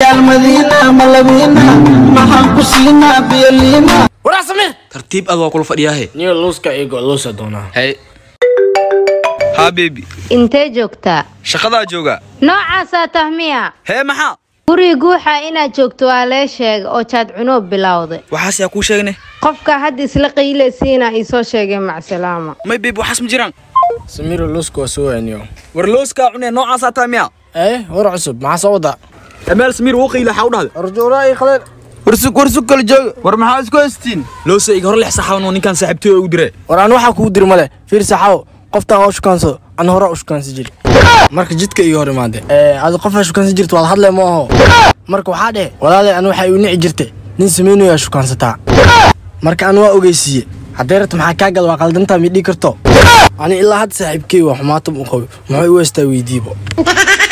ciyaal madiina malabiina maxaan ku siinaa biyoliina waraa samir tartiib ad waa kula fadhiyaahe niyo luuska igo luusa doonaa hay haa bebi intee joogtaa shaqadaa jooga noocaasaa tahmiya hee maxaa guri guuxa inaad joogto waa lee sheega oo jaad cunoob bilowday waxaas yaa kuu sheegne qofka hadda isla qiilaysiina iisoo sheegay macsalaama may bebi waxaas ma jiraan samiiro luuska waa soo waaniyo war looskaa cunee noocaasaa taa miya ee war cusub maxaa soo wadaa amaal samiir wuu qiila waxaa u dhahday arjuuraa ii qaleen warsug warsug kala jooga war maxaa isku haystiin loosa iga hor lex saxaabnoo ninkaan saaxiibtooy ugu dire war aan waxaa kugu diri male fiir saxaawo qoftaan oo shukaansado an hore u shukaansi jiri marka jidka iga hor imaade adi qofaa shukaansi jirta waad hadle ma aho marka waxaa dhehe walaalay an waxay u nici jirtay nin samaynayaa shukaansataa marka an waa ogeysiiye haddee rabta maxaa kaa gada waa qaldantaa midhii karto ani ilaa hadda saaxiibkey waa xumaatam u qabo muxuu u heystaa weydiibo